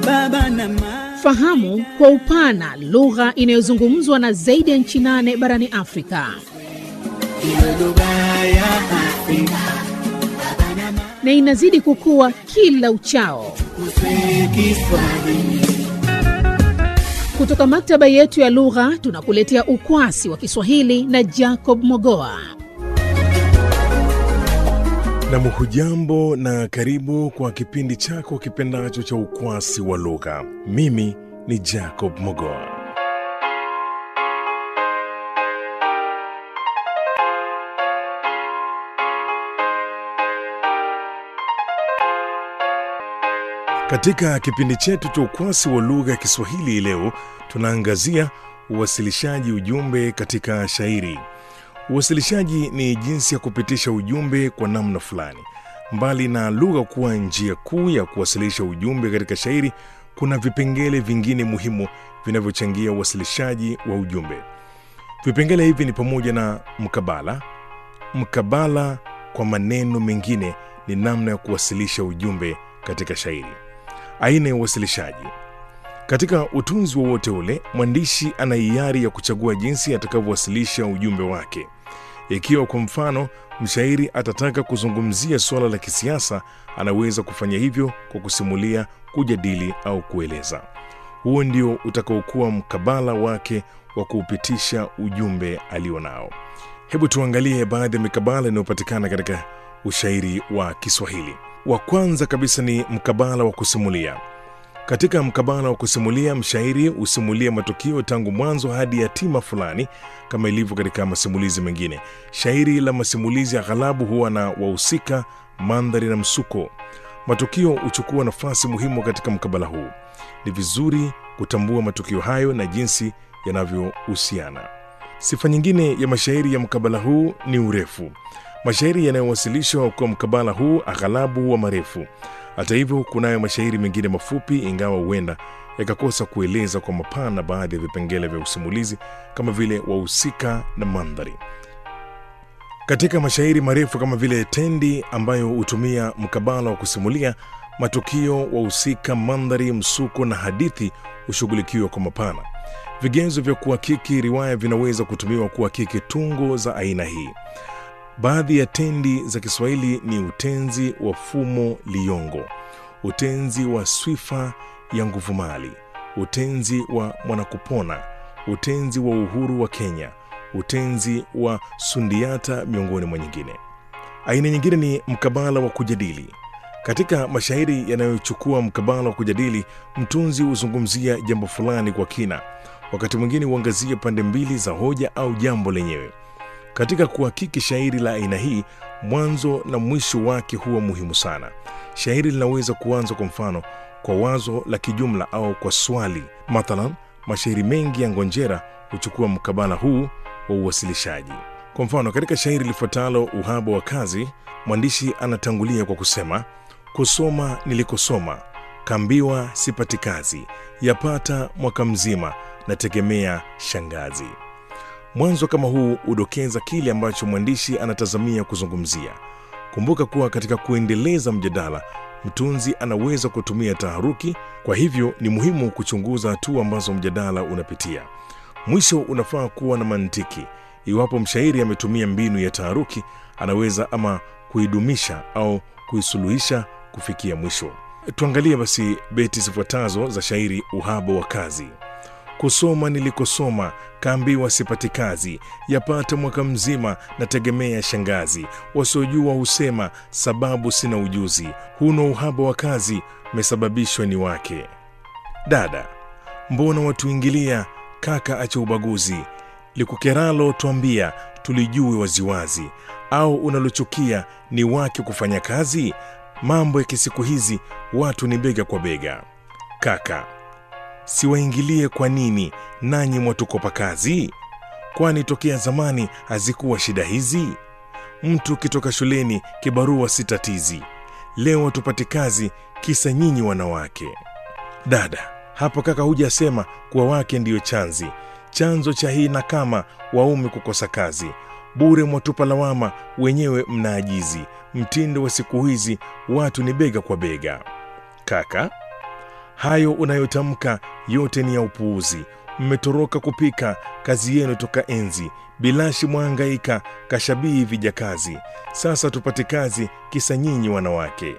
baba na mama. Fahamu kwa upana lugha inayozungumzwa na zaidi ya nchi nane barani Afrika. Iwe lugha ya Afrika na inazidi kukua kila uchao. kuswe Kiswahili. Kutoka maktaba yetu ya lugha tunakuletea ukwasi wa Kiswahili na Jacob Mogoa. Nam, hujambo na karibu kwa kipindi chako kipendacho cha ukwasi wa lugha. Mimi ni Jacob Mogoa. Katika kipindi chetu cha ukwasi wa lugha ya Kiswahili leo tunaangazia uwasilishaji ujumbe katika shairi. Uwasilishaji ni jinsi ya kupitisha ujumbe kwa namna fulani. Mbali na lugha kuwa njia kuu ya kuwasilisha ujumbe katika shairi, kuna vipengele vingine muhimu vinavyochangia uwasilishaji wa ujumbe. Vipengele hivi ni pamoja na mkabala. Mkabala, kwa maneno mengine, ni namna ya kuwasilisha ujumbe katika shairi. Aina ya uwasilishaji katika utunzi wowote ule, mwandishi ana hiari ya kuchagua jinsi atakavyowasilisha ujumbe wake. Ikiwa kwa mfano mshairi atataka kuzungumzia suala la kisiasa, anaweza kufanya hivyo kwa kusimulia, kujadili au kueleza. Huo ndio utakaokuwa mkabala wake wa kuupitisha ujumbe alionao. Hebu tuangalie baadhi ya mikabala inayopatikana katika ushairi wa Kiswahili. Wa kwanza kabisa ni mkabala wa kusimulia. Katika mkabala wa kusimulia, mshairi husimulia matukio tangu mwanzo hadi hatima fulani, kama ilivyo katika masimulizi mengine. Shairi la masimulizi aghalabu huwa na wahusika, mandhari na msuko. Matukio huchukua nafasi muhimu katika mkabala huu. Ni vizuri kutambua matukio hayo na jinsi yanavyohusiana. Sifa nyingine ya mashairi ya mkabala huu ni urefu. Mashairi yanayowasilishwa kwa mkabala huu aghalabu huwa marefu. Hata hivyo, kunayo mashairi mengine mafupi, ingawa huenda yakakosa kueleza kwa mapana baadhi ya vipengele vya usimulizi kama vile wahusika na mandhari. Katika mashairi marefu kama vile Tendi ambayo hutumia mkabala wa kusimulia, matukio, wahusika, mandhari, msuko na hadithi hushughulikiwa kwa mapana. Vigezo vya kuhakiki riwaya vinaweza kutumiwa kuhakiki tungo za aina hii. Baadhi ya tendi za Kiswahili ni utenzi wa fumo liyongo, utenzi wa swifa ya nguvumali, utenzi wa mwanakupona, utenzi wa uhuru wa Kenya, utenzi wa sundiata, miongoni mwa nyingine. Aina nyingine ni mkabala wa kujadili. Katika mashairi yanayochukua mkabala wa kujadili, mtunzi huzungumzia jambo fulani kwa kina, wakati mwingine huangazia pande mbili za hoja au jambo lenyewe. Katika kuhakiki shairi la aina hii, mwanzo na mwisho wake huwa muhimu sana. Shairi linaweza kuanza kwa mfano kwa wazo la kijumla au kwa swali. Mathalan, mashairi mengi ya Ngonjera huchukua mkabala huu wa uwasilishaji. Kwa mfano, katika shairi lifuatalo Uhaba wa Kazi, mwandishi anatangulia kwa kusema, kusoma nilikosoma, kaambiwa sipati kazi, yapata mwaka mzima, nategemea shangazi. Mwanzo kama huu hudokeza kile ambacho mwandishi anatazamia kuzungumzia. Kumbuka kuwa katika kuendeleza mjadala, mtunzi anaweza kutumia taharuki. Kwa hivyo ni muhimu kuchunguza hatua ambazo mjadala unapitia. Mwisho unafaa kuwa na mantiki. Iwapo mshairi ametumia mbinu ya taharuki, anaweza ama kuidumisha au kuisuluhisha kufikia mwisho. Tuangalie basi beti zifuatazo za shairi Uhaba wa Kazi. Kusoma nilikosoma, kaambiwa sipati kazi, yapata mwaka mzima, nategemea shangazi. Wasiojua husema sababu sina ujuzi, huna uhaba wa kazi, mesababishwa ni wake. Dada, mbona watuingilia? Kaka acha ubaguzi, likukeralo twambia, tulijue waziwazi. Au unalochukia ni wake kufanya kazi? Mambo ya kisiku hizi watu ni bega kwa bega. Kaka, siwaingilie kwa nini nanyi mwatukopa kazi? Kwani tokea zamani hazikuwa shida hizi? Mtu kitoka shuleni kibarua si tatizi, leo tupate kazi kisa nyinyi wanawake. Dada, hapo kaka hujasema kuwa wake ndiyo chanzi chanzo cha hii na kama waume kukosa kazi bure mwatupa lawama wenyewe mnaajizi mtindo wa siku hizi watu ni bega kwa bega kaka hayo unayotamka yote ni ya upuuzi. Mmetoroka kupika kazi yenu toka enzi, bilashi mwangaika kashabii vijakazi. Sasa tupate kazi, kisa nyinyi wanawake.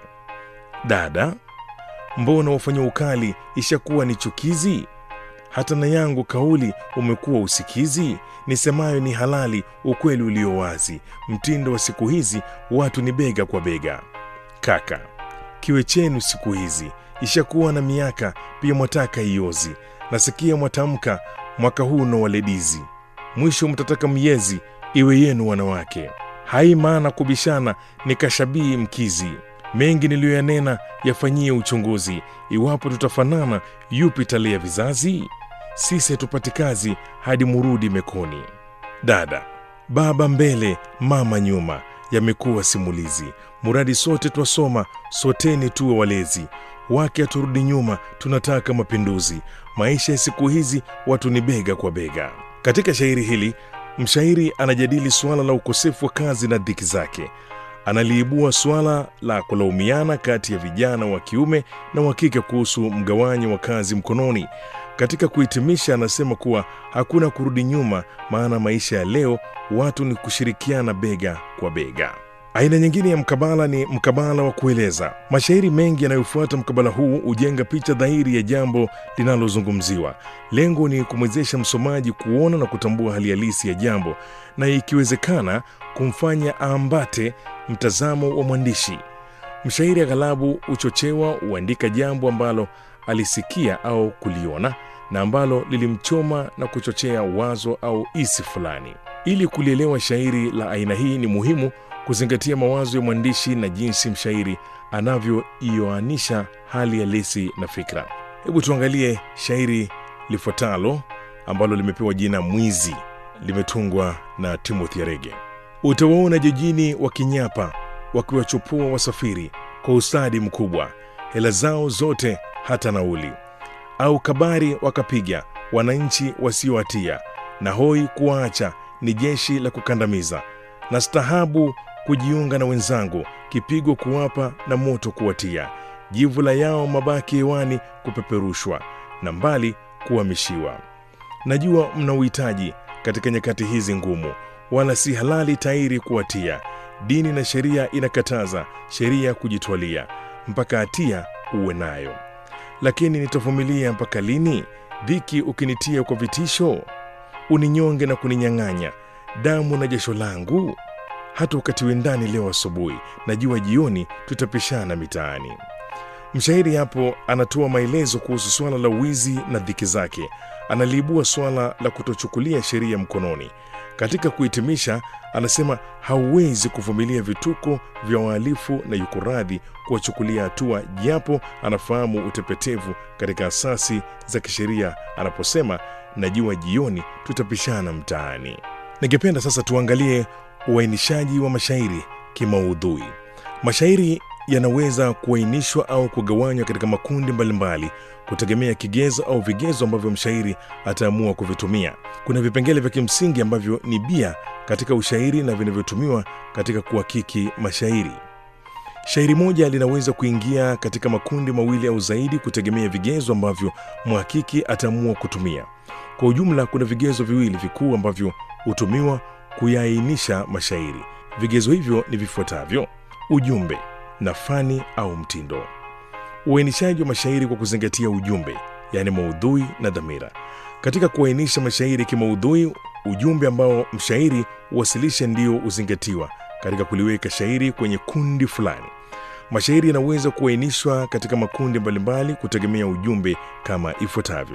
Dada, mbona wafanya ukali ishakuwa ni chukizi? Hata na yangu kauli umekuwa usikizi. Nisemayo ni halali, ukweli ulio wazi. Mtindo wa siku hizi watu ni bega kwa bega. Kaka, kiwe chenu siku hizi ishakuwa na miaka, pia mwataka iozi. Nasikia mwatamka mwaka huu no waledizi, mwisho mtataka myezi iwe yenu wanawake. Hai maana kubishana ni kashabii mkizi. Mengi niliyoyanena yafanyie uchunguzi, iwapo tutafanana yupi talea vizazi? Sisi hatupati kazi hadi murudi mekoni. Dada, baba mbele, mama nyuma, yamekuwa simulizi. Muradi sote twasoma, soteni tuwe walezi. Wake haturudi nyuma, tunataka mapinduzi. Maisha ya siku hizi watu ni bega kwa bega. Katika shairi hili mshairi anajadili suala la ukosefu wa kazi na dhiki zake. Analiibua suala la kulaumiana kati ya vijana wa kiume na wa kike kuhusu mgawanyo wa kazi mkononi. Katika kuhitimisha, anasema kuwa hakuna kurudi nyuma, maana maisha ya leo watu ni kushirikiana bega kwa bega. Aina nyingine ya mkabala ni mkabala wa kueleza. Mashairi mengi yanayofuata mkabala huu hujenga picha dhahiri ya jambo linalozungumziwa. Lengo ni kumwezesha msomaji kuona na kutambua hali halisi ya jambo, na ikiwezekana kumfanya aambate mtazamo wa mwandishi. Mshairi aghalabu huchochewa huandika jambo ambalo alisikia au kuliona na ambalo lilimchoma na kuchochea wazo au isi fulani. Ili kulielewa shairi la aina hii, ni muhimu kuzingatia mawazo ya mwandishi na jinsi mshairi anavyoioanisha hali halisi na fikra. Hebu tuangalie shairi lifuatalo ambalo limepewa jina Mwizi, limetungwa na Timothy Arege. Utawaona jijini wakinyapa, wakiwachopua wasafiri kwa ustadi mkubwa, hela zao zote hata nauli, au kabari wakapiga wananchi wasiohatia, na hoi kuwaacha ni jeshi la kukandamiza, na stahabu kujiunga na wenzangu, kipigo kuwapa na moto kuwatia, jivu la yao mabaki hewani kupeperushwa, na mbali kuhamishiwa. Najua mna uhitaji katika nyakati hizi ngumu, wala si halali tairi kuwatia. Dini na sheria inakataza sheria kujitwalia, mpaka hatia uwe nayo. Lakini nitavumilia mpaka lini? Dhiki ukinitia kwa vitisho, uninyonge na kuninyang'anya damu na jasho langu. Hata ukatiwe ndani leo asubuhi, najua jioni tutapishana mitaani. Mshairi hapo anatoa maelezo kuhusu suala la wizi na dhiki zake. Analiibua suala la kutochukulia sheria mkononi. Katika kuhitimisha, anasema hauwezi kuvumilia vituko vya wahalifu na yuko radhi kuwachukulia hatua, japo anafahamu utepetevu katika asasi za kisheria anaposema najua jioni tutapishana mtaani. Ningependa sasa tuangalie uainishaji wa mashairi kimaudhui. Mashairi yanaweza kuainishwa au kugawanywa katika makundi mbalimbali kutegemea kigezo au vigezo ambavyo mshairi ataamua kuvitumia. Kuna vipengele vya kimsingi ambavyo ni bia katika ushairi na vinavyotumiwa katika kuhakiki mashairi. Shairi moja linaweza kuingia katika makundi mawili au zaidi kutegemea vigezo ambavyo mhakiki ataamua kutumia. Kwa ujumla, kuna vigezo viwili vikuu ambavyo hutumiwa kuyaainisha mashairi. Vigezo hivyo ni vifuatavyo: ujumbe na fani au mtindo. Uainishaji wa mashairi kwa kuzingatia ujumbe, yaani maudhui na dhamira. Katika kuainisha mashairi kimaudhui, ujumbe ambao mshairi huwasilisha ndio huzingatiwa katika kuliweka shairi kwenye kundi fulani. Mashairi yanaweza kuainishwa katika makundi mbalimbali kutegemea ujumbe kama ifuatavyo: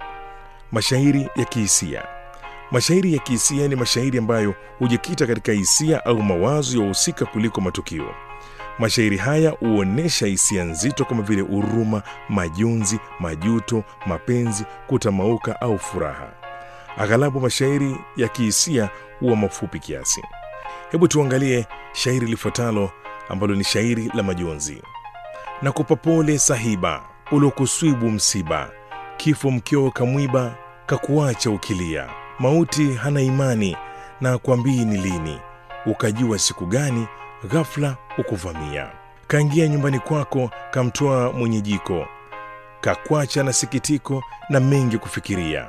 mashairi ya kihisia. Mashairi ya kihisia ni mashairi ambayo hujikita katika hisia au mawazo ya wahusika kuliko matukio. Mashairi haya huonyesha hisia nzito kama vile huruma, majonzi, majuto, mapenzi, kutamauka au furaha. Aghalabu mashairi ya kihisia huwa mafupi kiasi. Hebu tuangalie shairi lifuatalo ambalo ni shairi la majonzi. Nakupa pole sahiba, ulokuswibu msiba, kifo mkeo kamwiba, kakuacha ukilia, mauti hana imani na akwambii ni lini, ukajua siku gani ghafla ukuvamia. Kaingia nyumbani kwako, kamtoa mwenye jiko, kakwacha na sikitiko na mengi kufikiria.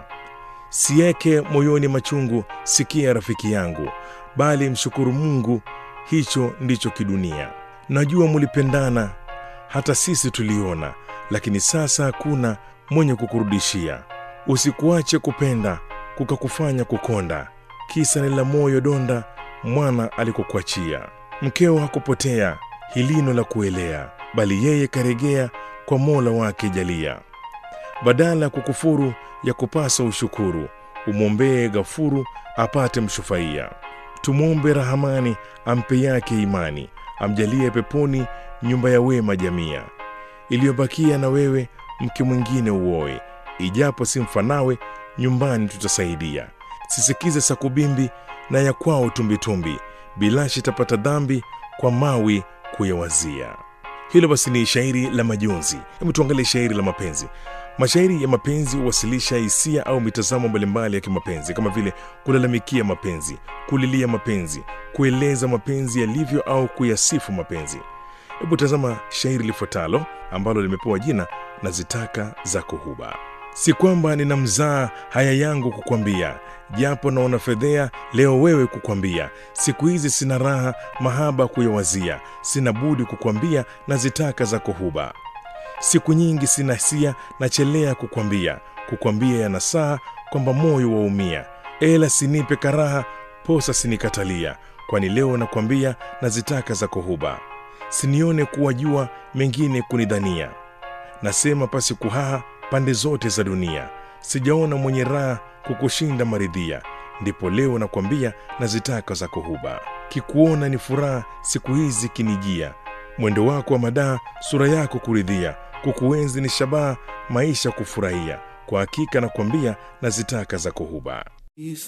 Sieke moyoni machungu, sikia rafiki yangu, bali mshukuru Mungu, hicho ndicho kidunia. Najua mulipendana, hata sisi tuliona, lakini sasa hakuna mwenye kukurudishia. Usikuache kupenda kukakufanya kukonda, kisa ni la moyo donda mwana alikokuachia. Mkeo hakupotea hilino la kuelea, bali yeye karegea kwa Mola wake jalia. Badala ya kukufuru ya kupasa ushukuru, umwombee Gafuru apate mshufaia. Tumwombe Rahamani ampe yake imani, amjalie peponi nyumba ya wema jamia. Iliyobakia na wewe mke mwingine uoe, ijapo si mfanawe, nyumbani tutasaidia. Sisikize sakubimbi na ya kwao tumbitumbi, bilashi tapata dhambi kwa mawi kuyawazia. Hilo basi ni shairi la majonzi. Hebu tuangalie shairi la mapenzi. Mashairi ya mapenzi huwasilisha hisia au mitazamo mbalimbali ya kimapenzi kama vile kulalamikia mapenzi, kulilia mapenzi, kueleza mapenzi yalivyo au kuyasifu mapenzi. Hebu tazama shairi lifuatalo ambalo limepewa jina na zitaka zako huba. Si kwamba nina mzaa haya yangu kukwambia, japo naona fedhea leo wewe kukwambia. Siku hizi sina raha mahaba kuyawazia, sina budi kukwambia na zitaka zako huba. Siku nyingi sina hisia nachelea kukwambia, kukwambia yanasaa kwamba moyo waumia. Ela sinipe karaha, posa sinikatalia, kwani leo nakwambia na zitaka zako huba. Sinione kuwa jua mengine kunidhania, nasema pasi kuhaha pande zote za dunia. Sijaona mwenye raha kukushinda maridhia, ndipo leo nakwambia na zitaka zako huba. Kikuona ni furaha siku hizi kinijia, mwendo wako wa madaa, sura yako kuridhia, kukuenzi ni shabaha, maisha kufurahia. Kwa hakika nakwambia na zitaka zako huba.